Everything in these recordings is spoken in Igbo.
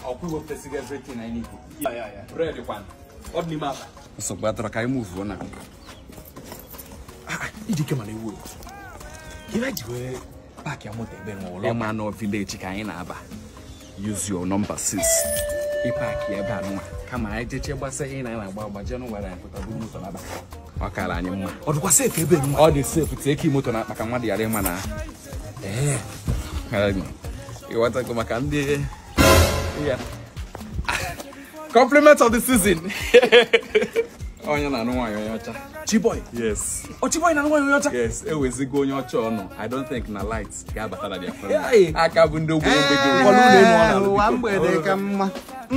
ọkwa iwepụtasịga everything I need Ya, ya, ya. bread kwan Ọ dị n'ime akpa. nsogbu adọrọ ka anyị move na Iji ike mana ewu ewu. Ihe ji wee paakị ya moto ebe nwa ụlọ. ịma nọ village ka anyị na-aba use your number 6 ịpaki ebe a nwa kama anyị jeche gbasa ihe na na-agba agba jee n'ụwa anyị pụta buru moto n'aba ọ kara anyị mma Ọ dịkwa sefu ebe nwa. ọ dị safe tie ka moto na-akpa ka mmadụ ghara ịma na Ee. ịghọtago maka ndị ya compliment of the season onye na-anụ nwaanyị onye ọcha Chiboy. yes Ọ Chiboy na nwaanyị onye ọcha. yes ewezigo onye ọcha ọnụ i don't think na light ga-abata na dia Hey. aka bụ ndị ogbenye mgbede Ụfọdụ ụlọ elu ọ na-alụ ụwa biko. mgbede ka mma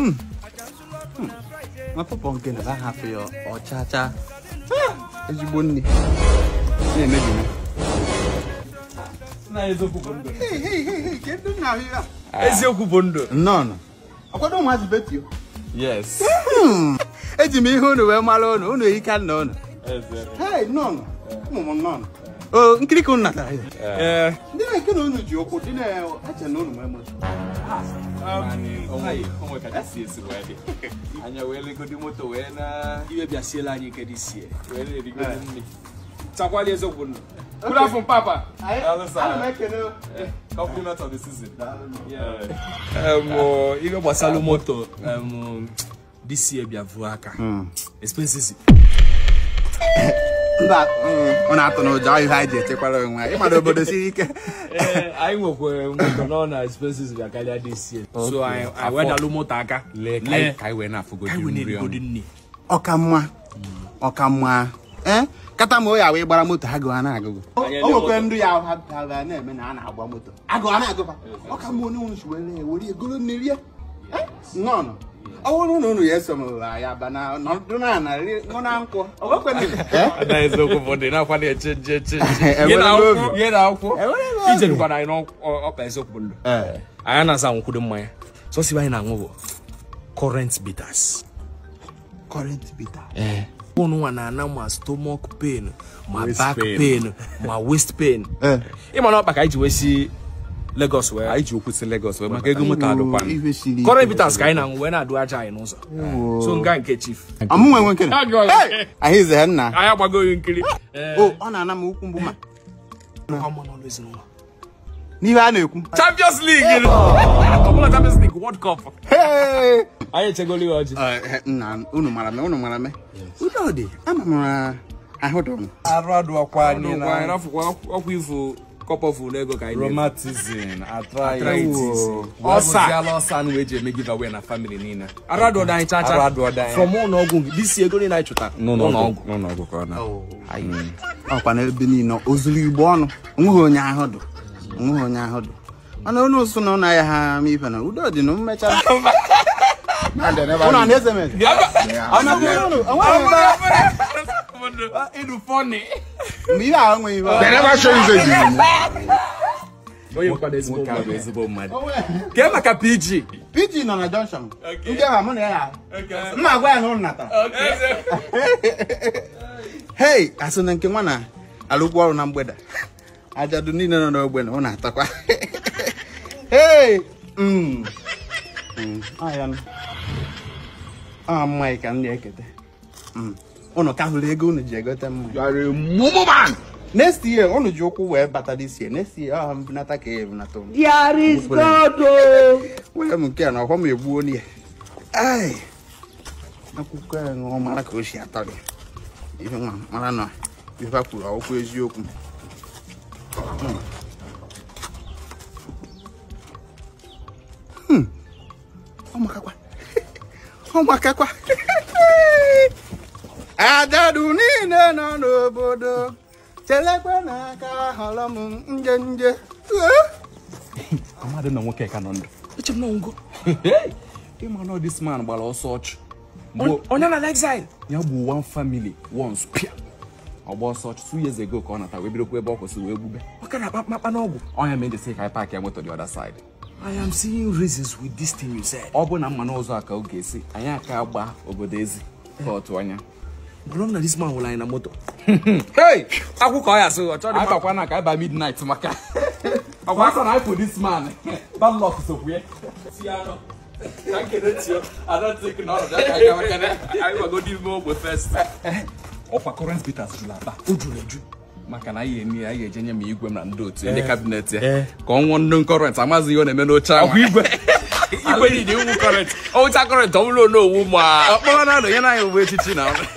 mapụpọ nke na ha hapụ ya ọchacha ezigbo nne na-emebi m Eziokwu bụ ndụ. nnọọ akwado ụmụazị betio yes eji m ihe unu wee mara unu unu eyika nna unu hei nnọọ ụmụ m nnọọ o nkiri ka unu natara ya ee ndị na-eke na unu ji ụkwụ dị na-eche na unu nwee moto onwe ka ji si esi wee dị anya wee legodi moto wee na Iwe bịa siela anyị ike dị sie. wee na-erigodi nri Takwali eziokwu ndụ. good afternoon papa ana m ekele compliment of the season Em, Iwe gbasalụ moto em, this year bịa vuo aka. Expenses. mba ọ na-atụ n'ụjọ ihe anyị ji echekwara onwe anyị ịmara obodo siri ike anyị nwekwara moto nọ na expenses bịa karịa this year. So anyị anyị wedalụ moto aka. lee ka Lee. anyị- ka anyị wee na-afụgodi Ka anyị wee nri na-erigodi ọnụ nri. ọka mma ọka mma ee kata ma oya wee gbara moto ha gụwa na-agụgụ o nwekwe ndị ya ha ha ga na-eme na a na-agba moto agụwa na-agụba ọka mma onye unu were ewere egolo nne rie nnọọ ọ bụrụ na unu ya eso m ya ba na nọdụ na ana ṅụ na nkwụ o nwekwe ndị- na eziokwu bụ dị nakwa na-eche nje eche Ihe na Enwere akwụkwọ. obi. Ihe na akwụkwọ. Enwere obi. Ije dịkwara anyị n'ọkpa eziokwu ndụ. Ee. anyị na-asa nkwudo mmanya sọsibe anyị na-aṅụ bụ current bitters current bitter ụnụ nwa na-ana ma stomach pain ma Waist back pain. pain ma waist pain Ee. ịma na ọkpa ka anyị ji wee si Lagos wee anyị ji okwu si Lagos wee maka ego moto adụkwa ihe siri ike. current bitters ka anyị na-aṅụ wee na-adụ aja anyị n'ụzọ so nga nke chief ọmụ nwe nwe nkene ahụ ize ha nna anyị agbagoghị nkiri o ọ na-ana m ukwu mgbu ma Ọmụ n'ọlụ ezinụlọ. n'ihe a na-ekwu Champions League ọbụla Champions League World Cup Hey! anyị echegolo ya ọjị Eh, nna unu mara me unu mara me udo dị ama m na ahụ dị m arụ adụọkwa anyị anyị na rafụkwa ọkwa ifo kọpọfụ n'ego ka anyị na-efu. rheumatism arthritis Arthritis. ọsa Ọsa. ọsa na eji eme giveaway na family niile arụ adụ ọdọ anyị chacha Arụ adụ ọdọ anyị. from ụlọ ọgwụ disi ego niile anyị chụta n'ụlọ ọgwụ n'ụlọ ọgwụ ka ọ na ọkwa n'ebe niile o zuru igbo ọnụ onweghị onye ahụ dị onweghị onye ahụ dị mana onye ụsụ na ụnụ ahịa ha ama ife na udo dị na mmechara ụnụ a na-eze m eze ịdụ fọni mgbe ihe ahụ nweghị ife onye nkwado ezigbo nwoke a bụ mmadụ ezigbo mmadụ kee maka PG pg nọ na junction ndị ahụ mụ na ya ahụ mma agwa ya na ụlọ natara hei asị na nke nwa na alụkwu ọrụ na mgbede ajadu niile nọ n'ogbe na ọ na-atakwa hei mm. Mm, ọ ya nụ. ọ mma ka m na-ekete Mm. unu ka hụrụ ego unu ji egote mma next year unu ji ụkwụ wee bata this year next year ọ mbunata ka ya ebunata unu were m nke a na ọhọ m egbuo ya ai akwụkwọ ya ṅụọ mara ka o si atọ gị ihe nwa mara na ife a kwuru ọkwụ eziokwu Hmm. Hmm. ọ makakwa ọ makakwa ajadu niile nọ n'obodo chelekwe n'aka họrọ m nje nje amadị na nwoke ka nọ ndụ eche m na ngo ịma na this man gbara ọsọ ọchụ onye na exile ya bụ one family once pịa ọgba ọsọ ọchụ two years ago ka ọ nata wee bidokwa ebe ọ kwụsị wee gbube maka na akpa n'ọgwụ ọnya ma ejesi ka anyị paakị ya moto the other side I am seeing reasons with this thing you said. ọ bụ na mma n'ụzọ a ka ọ ga-esi anyị aka agba obodo ezi ka otu anya Bụrụ na this man hụrụ anyị na moto. Hey! Akwụ ka ọ ya sị ọ chọrọ anyị ịma bakwa na ka anyị ba midnight maka ọkwa aka na anyị pụ this man bad luck sokwu ya si anọ. ka nkene tio adatik na ọnọdụ aka aga maka na anyị gbagodi ime ogbe fest ọkwa current bitters jụrụ aba o juru eju maka na anyị eni anyị ga-eje nye m igwe m na ndị otu ndị kabinet ya ka ọ nwụọ ndị kọrent amaghị ihe ọ na-eme n'oche ahụ igwe igwe niile iwu kọrent ọwụcha kọrent ọ bụrụ onowu ma ọkpọrọ na ya na anyị owuwe echichi na ọrụ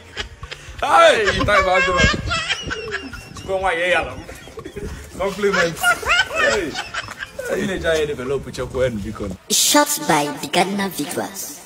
time adịrọ chukwu nwaanyị ya na m compliment Hey. Ị na-eji anyị develop chekwa biko Shot by the Ghana Victors.